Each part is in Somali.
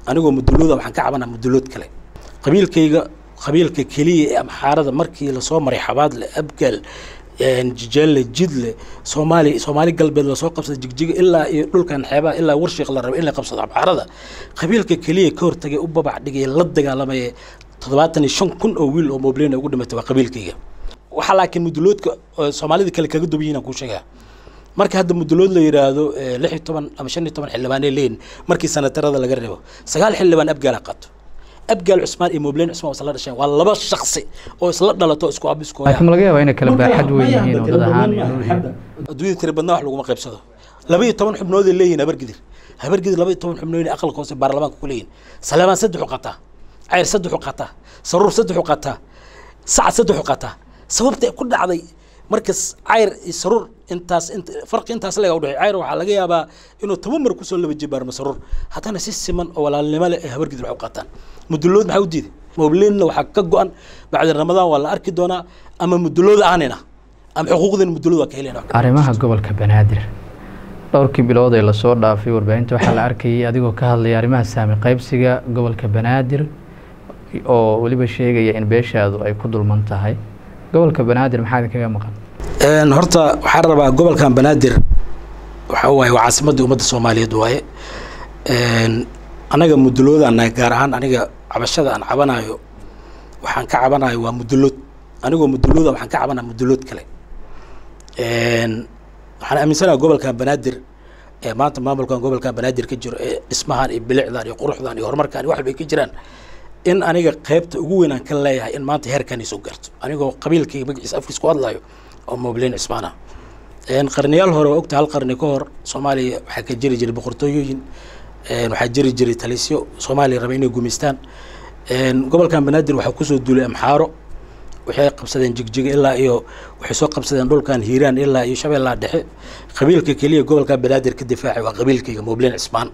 anigoo mudulooda waxaan ka cabanaa mudulood kale qabiilkayga qabiilka keliya ee amxaarada markii lasoo maray xabaadle abgaal jijeelle jidle soomaali soomaali galbeed lasoo qabsada jigjiga ilaa iyo dhulkan xeebaha ilaa warshiiq la rabo in la qabsado amxaarada qabiilka keliya ka hortagay u babac dhigay la dagaalamaya toddobaatan iyo shan kun oo wiil oo moblena ugu dhimatay waa qabiilkayga waxaa laakiin muduloodka soomaalida kale kaga duwan yihin aan kuu sheegaa marka hadda mudulood la yidhaahdo lix iyo toban ama shan iyo toban xildhibaanay leeyihin markii sanatarada laga reebo sagaal xildhibaan abgaala qaato abgaal cusmaan iyo moblen cusmaan waa isla dhasheen waa laba shaksi oo isla dhalato isku ab isku laakiin ma laga yaabaa inay kala baaxad weyn yihiin oo dad ahaan iyo dhul adduunyada tira badnaa wax laguma qaybsado laba iyo toban xubnood ay leeyihin habargidir habargidir laba iyo toban xubnood aqalka hoose baarlamaanka ku leeyihin saleemaan saddexu qataa cayr saddexu qataa saruur saddexu qataa sacad saddexu qataa sababta ku dhacday markas cayr iyo saruur intaas farqi intaas laga udhexey cayr waxaa laga yaabaa inuu toban mar kusoo laba jibaarmo saruur haddana si siman oo walaalnimo leh ay habargidir wax u qaataan mudulood maxaa u diiday mobleenna waxaa ka go-an bacdi ramadaan waa la arki doonaa ama mudulooda aanina ama xuquuqdina mudulooda waa ka helena arrimaha gobolka banaadir dhowrkii bilood ee lasoo dhaafay warbaahinta waxaa la arkayay adigoo ka hadlaya arrimaha saami qaybsiga gobolka banaadir oo weliba sheegaya in beeshaadu ay ku dulman tahay gobolka banaadir maxaa idinkaga maqan horta waxaan rabaa gobolkan banaadir waxa waaye waa caasimadii ummadda soomaaliyeed waaye anaga muduloodaanahay gaar ahaan aniga cabashada aan cabanayo waxaan ka cabanayo waa mudulood anigoo mudulooda waxaan ka cabanaya mudulood kale waxaan aaminsanaha gobolkan banaadir ee maanta maamulkan gobolkan banaadir ka jiro ee dhismahan iyo bilicdan iyo quruxdan iyo horumarkan iyo wax walba ay ka jiraan in aniga qaybta ugu weyn aan ka leeyahay in maanta heerkan ay soo gaarto anigoo qabiilkayga magaciisa afkiis ku hadlayo oo mobleen cismaan ah qarniyaal hore waa ogta hal qarni ka hor soomaaliya waxaa ka jiri jiray boqortooyooyin waxaa jiri jiray talisyo soomaaliya raba inay gumaystaan gobolkan banaadir waxaa kusoo duulay amxaaro waxay qabsadeen jigjiga ilaa iyo waxay soo qabsadeen dhulkan hiiraan ilaa iyo shabeellaha dhexe qabiilka keliya gobolkan banaadir ka difaacay waa qabiilkayga mobleen cismaan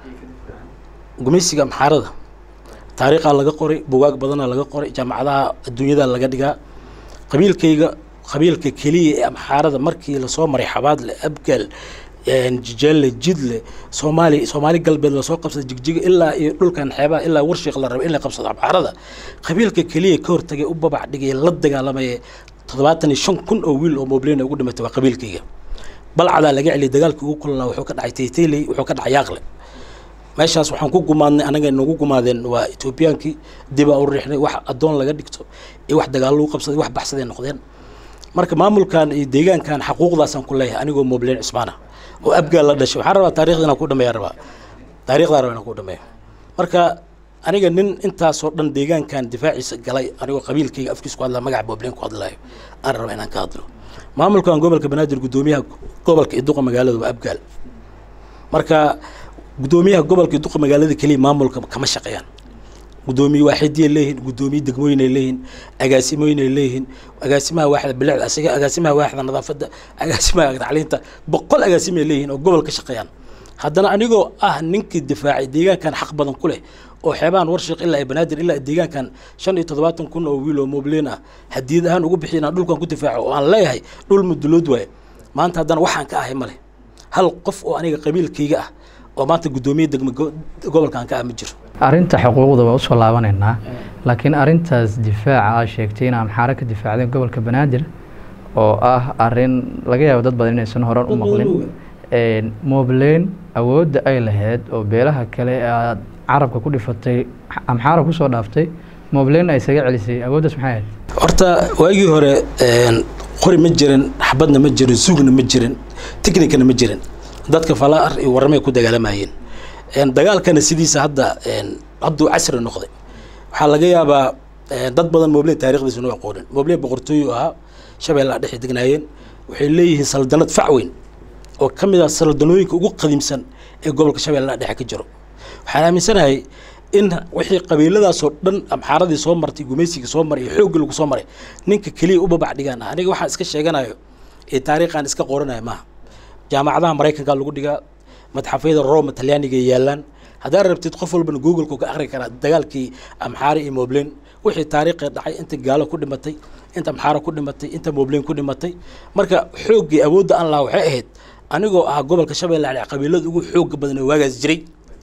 gumaysiga amxaarada taariikhaa laga qoray bugaag badanaa laga qoray jaamacadaha adduunyada laga dhigaa qabiilkayga qabiilka keliya ee amxaarada markii lasoo maray xabaadle abgaal jijeelle jidle soomaali soomaali galbeed lasoo qabsada jigjiga ilaa iyo dhulkan xeebaha ilaa warshiiq la rabo in la qabsado amxaarada qabiilka keliya ka hortagay u babac dhigay la dagaalamaya toddobaatan iyo shan kun oo wiil oo moblena ugu dhimatay waa qabiilkayga balcadaa laga celiyay dagaalkii ugu kulnaa wuxuu ka dhacay taytayley wuxuu ka dhacay yaaqle meeshaas waxaan ku gumaadnay anaga nagu gumaadeen waa etoobiyaankii dibaa u riixnay wax addoon laga dhigto iyo wax dagaal lagu qabsaday wax baxsaday noqdeen marka maamulkan iyo deegaankan xaquuqdaasaan ku leeyahay anigoo mobleen cismaana oo abgaal la dhashay waxaan rabaa taarikhda inaan ku dhameeya rabaa taarikhdaa rabaa inaan ku dhameeyo marka aniga nin intaasoo dhan deegaankan difaaciisa galay anigoo qabiilkayga afkiis ku hadlaa magaca mobleen ku hadlayo aan rabaa inaan ka hadlo maamulkan gobolka banaadir guddoomiyaha gobolka iyo duqa magaalada waa abgaal marka guddoomiyaha gobolka duqa magaalada keliya maamulka kama shaqeeyaan guddoomiye waaxidiyay leeyihin guddoomiye degmooyinay leeyihin agaasimooyinay leeyihin agaasimaha waaxda bilicda asiga agaasimaha waaxda nadaafadda agaasimaha tacliinta boqol agaasimay leeyihin oo gobol ka shaqeeyaan haddana anigoo ah ninkii difaacay deegaankan xaq badan ku leh oo xeebahan warshiiq ilaa ay banaadir ilaa deegaankan shan iyo toddobaatan kun oo wiil oo mobleen ah hadiyad ahaan ugu bixiy inaan dhulkan ku difaaco oo aan leeyahay dhul mudulood waaye maanta haddana waxaan ka ahay male hal qof oo aniga qabiilkayga ah oo maanta guddoomiye degma gobolkan ka ah ma jiro arrinta xuquuqda waa usoo laabanaynaa laakiin arrintaas difaaca aa sheegtay in amxaaro ka difaacdeen gobolka banaadir oo ah arin laga yaabo dad badan inaysan horan u maqlin mobleen awoodda ay lahayd oo beelaha kale aad carabka ku dhifatay amxaara kusoo dhaaftay mobleen ay isaga celisay awooddaas maxay ahayd horta waagii hore qori ma jirin xabadna ma jirin sugna ma jirin technicana ma jirin dadka falaar iyo warramay ku dagaalamayeen dagaalkana sidiisa hadda hadduu casri noqday waxaa laga yaabaa dad badan moble taarikhdiisa noo aqoonin moble boqortooyo ahaa shabeellaha dhexe degnaayeen waxay leeyihiin saldanad fac weyn oo ka mid ah saldanooyinka ugu qadiimsan ee gobolka shabeellaha dhexe ka jiro waxaan aaminsanahay in wixii qabiiladaasoo dhan amxaaradii soo martay gumaysigii soo maray iyo xooggii lagu soo maray ninka keliya u babac dhigaan ah aniga waxaan iska sheeganayo ee taariikhaan iska qoranayo maaha jaamacadaha maraykanka lagu dhigaa madxafyada roma talyaaniga yaalaan haddaad rabtid qof walbana googleka ka akhri karaa dagaalkii amxaare iyo moblen wixii taariikhii dhacay inta gaalo ku dhimatay inta amxaaro ku dhimatay inta moblen ku dhimatay marka xooggii awoodda aan lahaa waxay ahayd anigoo ahaa gobolka shabeelle ale qabiilada ugu xooga badan oo waagaas jiray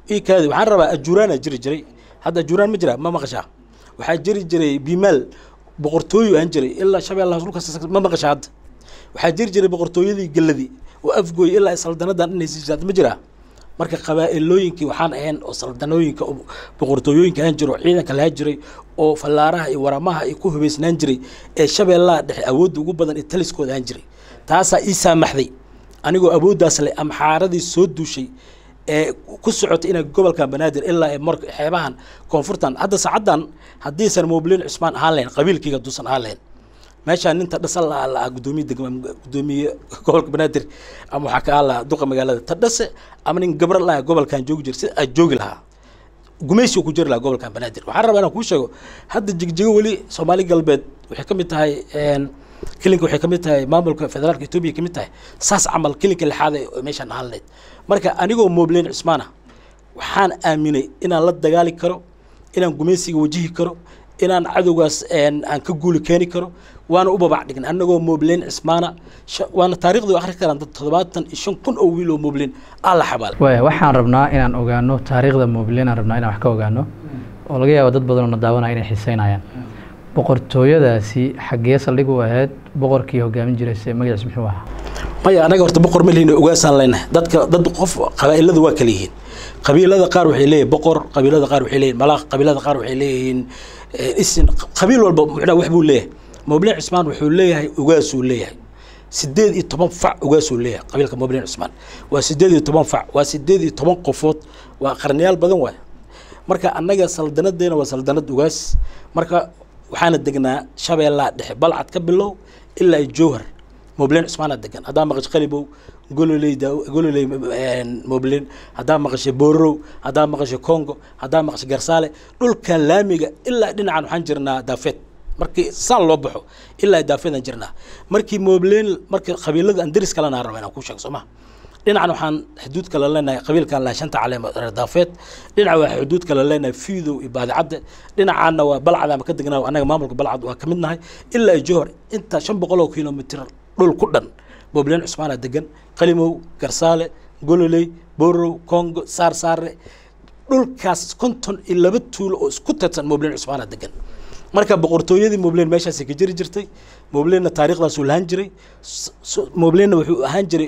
ii kaadi waxaan rabaa ajuuraana jiri jiray hadda ajuuraan ma jira ma maqashaa waxaa jiri jiray bimaal boqortooyo aan jiray ilaa shabeellaha dhulkaas ma maqashaa hadda waxaa jiri jiray boqortooyadii gelladii oo afgooy ilaa saldanadan inaysiisaad ma jiraa marka qabaa'ilooyinkii waxaan ahayn oo saldanooyinka oo boqortooyooyinka ahaan jiro oo ciidanka lahaa jiray oo fallaaraha iyo waramaha ay ku hubaysnaan jiray ee shabeellaha dhexe awoodda ugu badan ee taliskooda ahaan jiray taasaa ii saamaxday anigoo awooddaas leh amxaaradii soo duushay ee ku socotay inay gobolka banaadir ilaa ee mar xeebahan koonfurtan hadda saacaddan haddiisan moblin cusmaan ahaan lahayn qabiilkayga duusan ahaan lahayn meeshaan ninta dhasal lahaa lahaa guddoomiye degma guddoomiye gobolka banaadir ama waxaa ka ahaan lahaa duqa magaalada ta dhase ama nin gabra lahaa gobolkan joogi jira sida aad joogi lahaa gumaysi ku jiri lahaa gobolkan banaadir waxaan rabaa inaan kuu sheego hadda jigjigo weli soomaali galbeed waxay ka mid tahay kelinka waxay ka mid tahay maamulka federaalka etoobiya ka mid tahay saas camal kelinka lixaad ee meeshaan ahaan lahayd marka anigoo moobleen cusmaana waxaan aaminay inaan la dagaali karo inaan gumaysiga wajihi karo inaan cadowgaas aan ka guuli keeni karo waana u babac dhignay annagoo moobleen cismaana waana taarikhdu akhri karaan dad toddobaatan iyo shan kun oo wiil oo moobleen aa la xabaal waaya waxaan rabnaa inaan ogaano taariikhda moobleen aan rabnaa inaan wax ka ogaano oo laga yaabo dad badan oo na daawanaya inay xiiseynayaan boqortooyadaasi xaggee saldhig u ahayd boqorkii hogaamin jiray se magaciis muxuu ahaa maya anaga horta boqor ma lihin ogaasaan leenahay dadka dad qof qabaa'ilada waa kala yihiin qabiilada qaar waxay leeyihin boqor qabiilada qaar waxay leeyihin malaaq qabiilada qaar waxay leeyihiin isin qabiil walba muxuu wax buu leeyahay moobleen cusmaan wuxuu leeyahay ogaasuu leeyahay sideed iyo toban fac ogaasuu leeyahay qabiilka moobleen cusmaan waa sideed iyo toban fac waa sideed iyo toban qofood waa qarniyaal badan waay marka annaga saldanadeena waa saldanad ogaas marka waxaana degnaa shabeellaa dhexe balcad ka bilow ilaa ay jowhar moobleen cusmaana degan haddaa maqasho qalibow gololey gololey moobleen haddaa maqashay boorow haddaa maqashay congo haddaa maqashay garsaale dhulkan laamiga ilaa dhinacan waxaan jirnaa daafeed markii saan loo baxo ilaa daafeedaan jirnaa markii moobleen markii qabiilada aan deris kalena raba inaan ku sheego soo maha dhinacan waxaan xuduud kala leenahay qabiilkan laha shanta caleemo reer daafeed dhinaca waa xuduud kala leenahay fiidow iyo baadicadde dhinacaana waa balcad ama ka degnaa annaga maamulka balcad waa ka mid nahay ilaa ay johor inta shan boqol oo kilomitr dhul ku dhan moobleen cusmaana degan qalimow garsaale gololey borow congo saar saare dhulkaas konton iyo laba tuulo oo isku tirsan moobleen cusmaana degan marka boqortooyadii moobleen meeshaasay ka jiri jirtay moobleena taariikhdaasuu lahaan jiray moobleena wuxuu ahaan jiray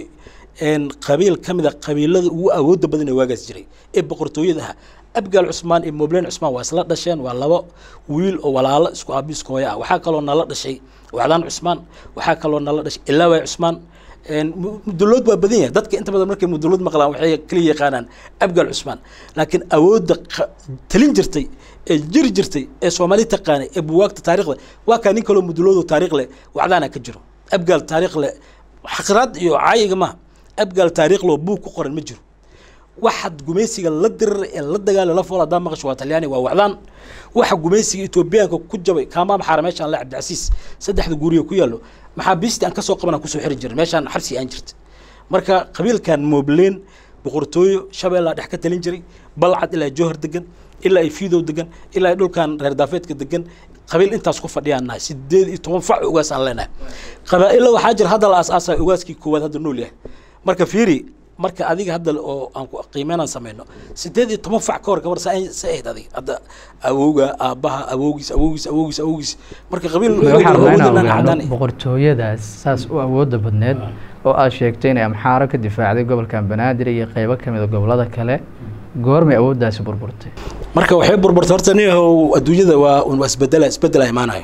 qabiil ka mid a qabiilada ugu awoodda badan ee waagaas jiray ee boqortooyada ahaa abgaal cusmaan iyo moobleen cusmaan waa isla dhasheen waa laba wiil oo walaalo isku aabi isku hooyo ah waxaa kaloo nala dhashay wacdaan cusmaan waxaa kaloo nala dhashay ilaaway cusmaan mudulood waa badan yahay dadka inta badan markay mudulood maqlaan waxay kaliya yaqaanaan abgaal cusmaan laakiin awoodda talin jirtay ee jiri jirtay ee soomaali taqaanay ee buwaagta taarikhda waa kaa nin kaloo mudulood oo taariikh leh wacdaana ka jiro abgaal taariikh leh xaqraad iyo caayiga maaha abgaal taariikh loo buug ku qoran ma jiro waxaad gumaysiga la dirar ee la dagaala la fool haddaa maqasho waa talyaani waa wacdaan waxa gumaysiga etoobiyaanka ku jabay kaamaam xaara meeshaan le cabdicasiis saddexda guuriya ku yaallo maxaabiistii aan kasoo qaban aan kusoo xiri jirin meeshaan xabsi aan jirta marka qabiilkan moobleen boqortooyo shabeellaa dhex ka talin jiray balcad ilaa jowhar degan ilaa ay fiidow degan ilaa ay dhulkan reer daafeedka degan qabiil intaas ku fadhiyaan nahay sideed iyo toban fac ugaas aan leenahay qabaa'ilo waxaa jira hadda la aas-aasay ugaaskii koowaad hadda nool yahay marka fiiri marka adiga hadda oo aan qiimeynaan sameyno sideed iyo toban fac ka hor gabar sa ahayd adiga hadda awowga aabbaha awowgiis awowgiis awowgiis awowgiis marka qabiil waxaan rabnaa inaan ogaano boqortooyadaas saas u awoodda badneed oo aad sheegtay inay amxaaro ka difaacday gobolkan banaadir iyo qeybo ka mid a gobolada kale goormay awooddaasi burburtay marka waxay burburtay horta niyahow adduunyada waa waa isbedela isbedela imaanayo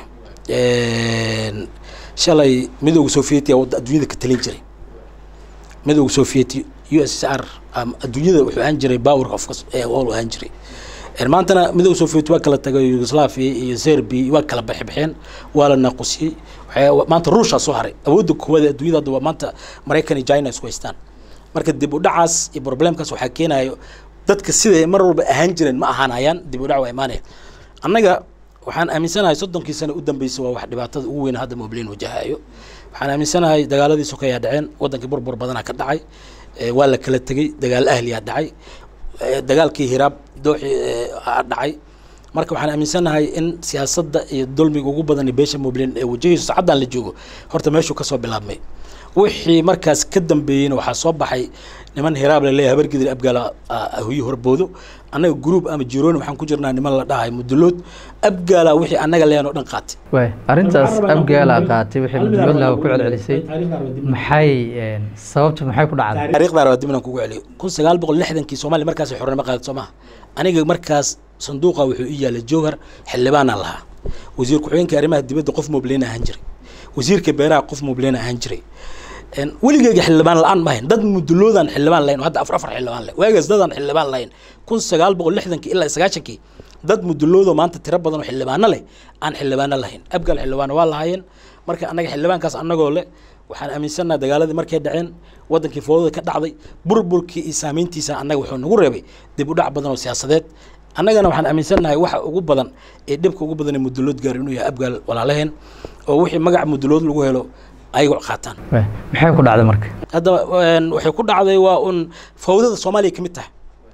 shalay midowga sovietiya adduunyada ka talin jiray midowga sovieti u s r adduunyada wuxuu ahaan jiray power of all ahaan jiray maantana midowga sovieti waa kala tagay yugoslavia iyo serbia waa kala baxbixeen waa la naaqusiyey maanta ruushaa soo haray awoodda koowaad adduunyada hadda waa maanta maraykan iyo china isku haystaan marka dib u dhacaas iyo problemkaas waxaa keenayo dadka siday mar walba ahaan jireen ma ahaanayaan dib u dhac waa imaanaya annaga waxaan aaminsanahay soddonkii sano u dambeysay waa wax dhibaatada ugu weyn hadda moobleen wajahayo waxaan aaminsanahay dagaaladii sokeyaa dhaceen wadankii burbur badanaa ka dhacay waa la kala tegey dagaal ahliyaa dhacay dagaalkii hiraab dooxi dhacay marka waxaan aaminsanahay in siyaasadda iyo dulmiga ugu badan beesha moobleen ee wajahayso saacaddan la joogo horta meeshuu kasoo bilaabmay wixii markaas ka dambeeyeyna waxaa soo baxay niman hiraab laleeyahay habargidir abgaala ahuyi horboodo annaga gruub ama jirooni waxaan ku jirnaa niman la dhahay mudulood abgaala wixii annaga leeyan oo dhan qaatay waay arrintaas abgaala qaatay wixii mudulood laha ku celcelisay maxay sababta maxay ku dhacday taariikhdaar waa dib inaan kugu celiyo kun sagaal boqol lixdankii soomaaliya markaas xornimo qaaday soo maha aniga markaas sanduuqa wuxuu ii yaalay jowhar xildhibaanaan lahaa wasiir ku-xigeenka arrimaha dibadda qof mobleyna ahaan jiray wasiirka beeraha qof mobleyna ahaan jiray weligeyga xildhibaan la-aan ma hayn dad muduloodaan xildhibaan lahayn hadda afar afar xildhibaan leh waagaas dadaan xildhibaan lahayn kun sagaal boqol lixdankii ilaa sagaashankii dad muduloodoo maanta tiro badan oo xildhibaano leh aan xildhibaano lahayn abgaal xildhibaano waa lahaayeen marka annaga xildhibaankaas annagoo leh waxaan aaminsannaha dagaaladii markay dhaceen wadankii foodada ka dhacday burburkii iyo saamayntiisa annaga wuxuu nagu reebay dib u dhac badan oo siyaasadeed annagana waxaan aaminsannahay waxa ugu badan ee dhibka ugu badan ee mudulood gaar inuu yahay abgaal walaalaheen oo wixii magaca mudulood lagu helo ayago qaataan maxay ku dhacday marka hadda waxay ku dhacday waa un fawdada soomaaliya ka mid tahay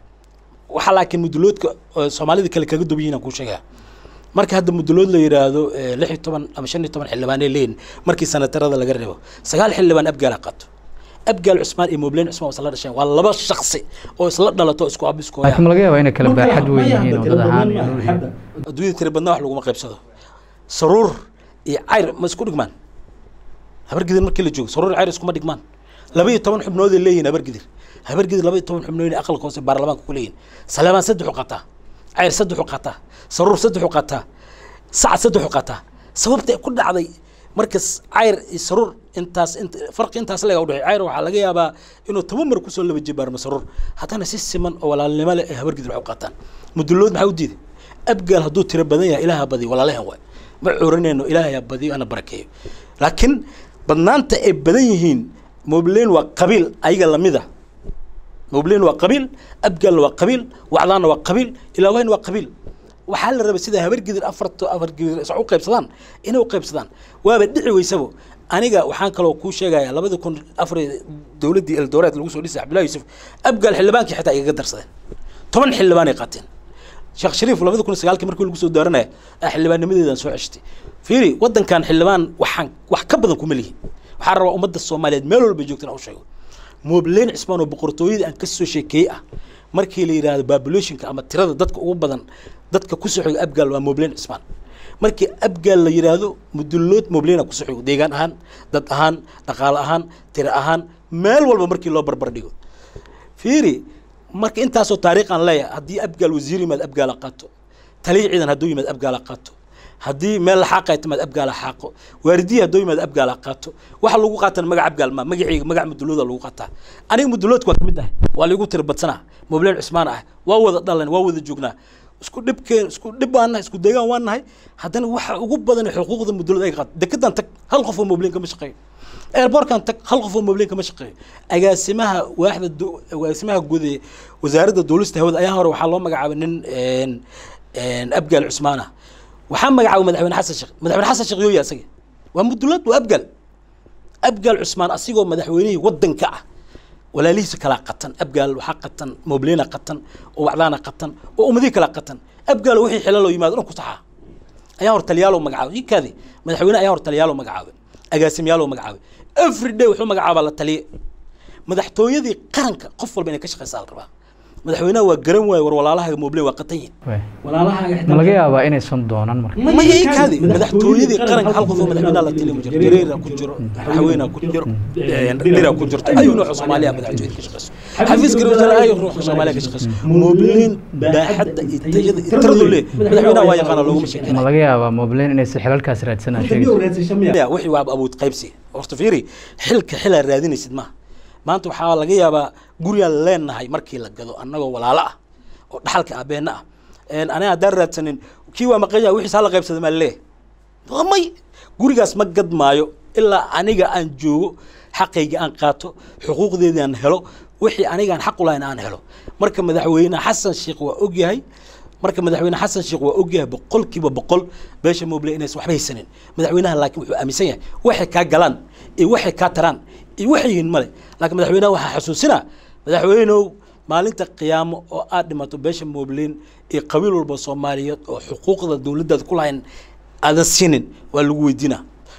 waxaa laakiin muduloodka soomaalida kale kaga duwan yihin aan kuu sheegaya marka hadda mudulood la yidhaahdo lix iyo toban ama shan iyo toban xildhibaanay leeyihin markii sanatarada laga reebo sagaal xildhibaan abgaala qaato abgaal cusmaan iyo mobleen cusmaan waa isla dhasheen waa laba shaksi oo isla dhalato isku ab isku laakiin ma laga yaabaa inay kala baaxad weyn yihiin oo dad ahaan adduunyada tiri badnaa wax laguma qaybsado saruur iyo cayr ma isku dhigmaan habargidir markii la joogo saruur cayr iskuma dhigmaan laba iyo toban xubnooday leeyihin habargidir habargidir laba iyo toban xubnood aqalka hoose baarlamaanka ku leeyihin salaamaan saddexu qataa cayr saddexu qataa saruur saddexu qataa sacad saddexu qataa sababta ku dhacday markas cayr iyo saruur intaas farqi intaas laga udhexey cayr waxaa laga yaabaa inuu toban mar kusoo laba jibaarmo saruur haddana si siman oo walaalnimo leh ay habargidir wax u qaataan mudulood maxaa u diiday abgaal hadduu tiro badan yahay ilaaha badiyo walaalahan waay ma curinayno ilaahayaa badiyo ana barakeeyo laakiin badnaanta ay badan yihiin mobleen waa qabiil ayaga lamida mobleen waa qabiil abgaalna waa qabiil wacdaanna waa qabiil ilaawahayna waa qabiil waxaa la rabay sida habargidir afarto afargidir is u qaybsadaan inay u qaybsadaan waaba dhici weysabo aniga waxaan kaloo kuu sheegaya labada kun afar dowladdii eldoreed lagu soo dhisay cabdullahi yuusuf abgaal xildhibaankii xitaa igaga darsadeen toban xildhibaanay qaateen sheekh shariif labada kun sagaalkii markii lagu soo daaranaya xildhibaannimadeedan soo ceshtay fiiri wadankan xildhibaan waxaan wax ka badan kuma lihin waxaan rabaa ummadda soomaaliyeed meel walba joogtana u sheego moobleen cismaan oo boqortooyadii aan ka soo sheekeeyey ah markii la yidhaahdo populationka ama tirada dadka ugu badan dadka ku soo xigo abgaal waa moobleen cismaan markii abgaal la yidhaahdo mudulood moobleena ku soo xigo deegaan ahaan dad ahaan dhaqaale ahaan tiro ahaan meel walba markii loo barbar dhigo fiiri marka intaasoo taariikh aan leeyahay haddii abgaal wasiir yimaad abgaala qaato taliya ciidan hadduu yimaad abgaala qaato haddii meel laxaaqay timaad abgaala xaaqo waardiya hadduu yimaad abgaala qaato waxa lagu qaatan magac abgaal ma magacayga magac mudulooda lagu qaataa aniga muduloodka waa kamid ah waa laigu tiri badsanaa mobleen cusmaan ah waa wada dhalan waa wada joognaa isku dhibkeen isku dhib baan nahay isku deegaan waan nahay haddana waxa ugu badan xuquuqda mudulood ay qaato dekedan tag hal qof oo mobleen kama shaqeeyo airbortkan tag hal qof oo mobleen kama shaqeeyo agaasimaha waaxda agaasimaha guud ee wasaaradda duulista hawada ayaa hore waxaa loo magacaabay nin abgaal cusmaan ah waxaa magacaabay madaxweyne xasan sheekh madaxweyne xasan sheekh yooya isaga waa mudulood waa abgaal abgaal cusmaan asigoo madaxweynihii wadanka ah walaalihiisa kalaa qatan abgaal waxaa qatan mobleena qatan oo wacdaana qatan oo ummadihii kalaa qatan abgaal wixii xilaloo yimaado dhan ku saxaa ayaa hor taliyaaloo magacaabay ikaadi madaxweyne ayaa hor taliyaaloo magacaabay agaasimyaaloo magacaabay every day wuxuu magacaabaa la taliye madaxtooyadii qaranka qof walba inay ka shaqeysaa la rabaa madaxweynaha waa garan waaye war walaalahaga moobleen waa qatan yihin ma laga yaabaa inaysan doonan marka ma kaadi madaxtooyadii qaranka hal qof oo madaxweynaha la taliya ma jiro jareera ku jiro madaxweynaha ku jiro dhira ku jirto ayuu nooca soomaaliya madaxtooyada ka shaqeyso xafiis garoosana ayuu nooca soomaaliya ka shaqeyso moobleen baaxadda iyo tayada iyo tiradu leh madaxweynaha waa yaqaana looguma sheekeyna ma laga yaabaa mobleen inaysan xilalkaas raadsanaan sheegayso wixii waa abuud qaybsi horta fiiri xilka xilaa raadinaysid maaha maanta waxaa laga yaabaa gurigaan leenahay markii la gado annagoo walaalo ah oo dhaxalka aabeenna ah aniga haddaan raadsanin kii waa maqanya wixiis hala qaybsada maa laleeyahay may gurigaas ma gad maayo ilaa aniga aan joogo xaqayga aan qaato xuquuqdeedii aan helo wixii anigaan xaq u lahayn aan helo marka madaxweyne xasan sheekh waa ogyahay marka madaxweyne xasan sheekh waa ogyahay boqolkiiba boqol beesha moble inaysan waxba haysanin madaxweynaha laakiin wuxuu aaminsan yahay waxay kaa galaan iyo waxay kaa taraan iyo waxay yihiin male laakiin madaxweynaha waxaa xasuusinaa madaxweynow maalinta qiyaamo oo aad dhimato beesha moobleen iyo qabiil walba soomaaliyeed oo xuquuqda dowladdaada ku lahayn aadan siinin waa lagu weydiinaa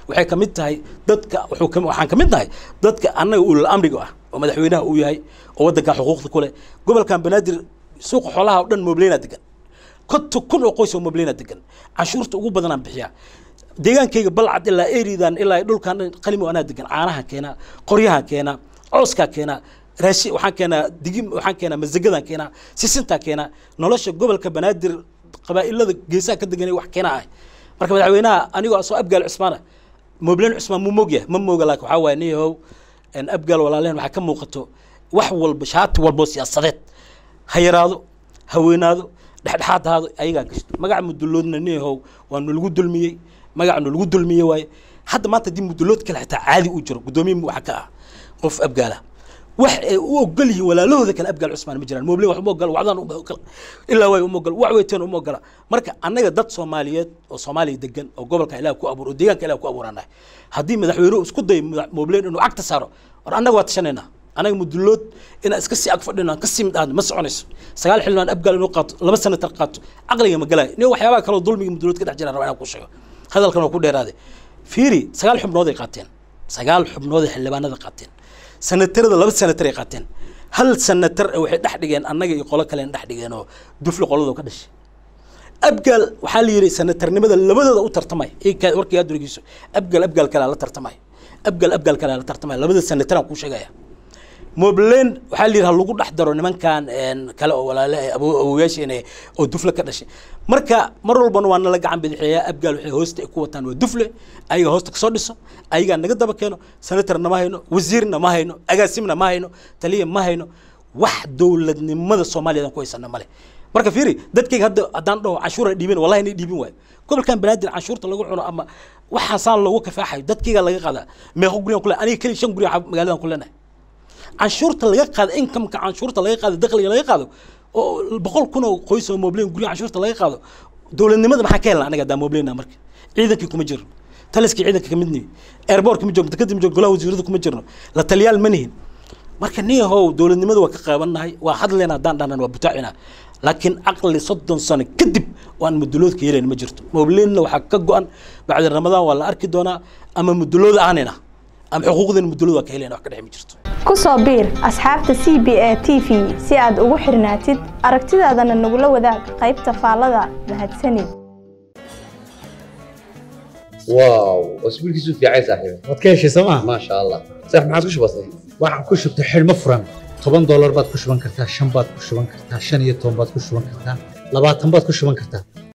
waxay ka mid tahay dadka wuxuu ka waxaan ka mid nahay dadka annaga ulul amriga ah oo madaxweynaha uu yahay oo waddanka xuquuqda ku leh gobolkan banaadir suuqa xoolaha oo dhan mobleyna degan konta kun oo qoys oo mobleyna degan canshuurta ugu badanaan bixiyaa deegaankayga balcad ilaa eridan ilaa dhulkan dhan qalimo anaa degan caanaha keenaa qoryahan keenaa cooskaa keenaa raashi waxaan keenaa digim waxaan keenaa masagadaan keenaa sisintaa keenaa nolosha gobolka banaadir qabaa'ilada geesaha ka deganay wax keenaa ah marka madaxweynaha anigoo asoo abgaal cusmaana mobleen cusmaan mu moogyahay ma mooga laakiin waxaa waaye niyahow abgaal walaaleen waxaa ka muuqato wax walba shaati walbo siyaasadeed ha yaraado ha weynaado dhexdhexaad ahaado ayagaa gashto magaca muduloodna niyahow waa nalagu dulmiyey magaca nalagu dulmiyey waaye hadda maanta haddii mudulood kale xitaa caadi u jiro guddoomiye waxa ka ah qof abgaala wax ay u ogol yihiin walaalahooda kale abgaal cusmaan ma jiraan moble wax uma ogola wacdaan uma ogola ilaa waay uma ogola wax weyteen uma ogola marka annaga dad soomaaliyeed oo soomaaliya degan oo gobolka ilaah ku abuur oo deegaanka ilaah ku abuuranahay haddii madaxweynuhu isku dayo mobleen inuu cagta saaro war annaga waa tashanaynaa anaga mudulood inaan iska sii ag fadhino aan ka sii mid aadno ma soconayso sagaal xildhibaan abgaal inuu qaato laba senatar qaato caqliga ma galaayo nin waxyaabaha kaloo dulmiga mudulood ka dhex jiraan rabaa inaan ku sheego hadalkan waa ku dheeraaday fiiri sagaal xubnood ay qaateen sagaal xubnood ay xildhibaanada qaateen sanatarada laba sanatar ay qaateen hal sanatar waxay dhex dhigeen annaga iyo qolo kale dhex dhigeen oo dufle qoladoo ka dhashay abgaal waxaa la yidhi sanatarnimada labadooda u tartamay warkii aad durigiiso abgaal abgaal kalea la tartamay abgaal abgaal kalea la tartamay labada sanataraan kuu sheegaya moblen waxaa la yidhi ha lagu dhex daro nimankan kale oo walaale awoyaasheena oo dufle ka dhashay marka mar walbana waa nala gacan bidixeeyaa abgaal waxay hoosta ay ku wataan waa dufle ayaga hoosta kasoo dhiso ayagaa naga daba keeno senatarna ma hayno wasiirna ma hayno agaasimna ma hayno taliya ma hayno wax dowladnimada soomaaliyadan ku haysana male marka fiiri dadkayga hadda haddaan dhaho canshuura dhiibin wallahi inay dhiibin waayo gobolkan banaadir canshuurta lagu cuno ama waxaasaan loogu kafaaxayo dadkayga laga qaadaa meeqo guryan kule aniga keliya shan gurya magaaladan ku leenahay canshuurta laga qaado inkamka canshuurta laga qaado dakhliga laga qaado oo boqol kun oo qoys oo moblen gurya canshuurta laga qaado dowladnimada maxaa ka helna anaga hadaa moblena marka ciidankii kuma jirno taliskii ciidanka kamid nihi airport kuma jirno dekadii ma jirno golaha wasiirada kuma jirno la taliyaal ma nihin marka niyahow dowladnimada waa ka qaabannahay waa hadleena haddaan dhanan waa butaacina laakiin caqli soddon sano kadib waan muduloodka yeelayn ma jirto moblenna waxaa ka go-an bacdi ramadaan waa la arki doonaa ama mudulood aanina ama xuquuqdan mudulood waa ka helayna wax ka dhex ma jirto ku soo biir asxaabta c b a t v si aad ugu xirnaatid aragtidaadana nagula wadaag qaybta faallada mahadsanid واو اسبوعك في عايز صاحبي waad ka heshay sooma ما شاء الله صح ما عادش بسيط waxaan ku shubtay xidhmo furan toban doolar baad ku shuban kartaa shan baad ku shuban kartaa shan iyo toban baad ku shuban kartaa labaatan baad ku shuban kartaa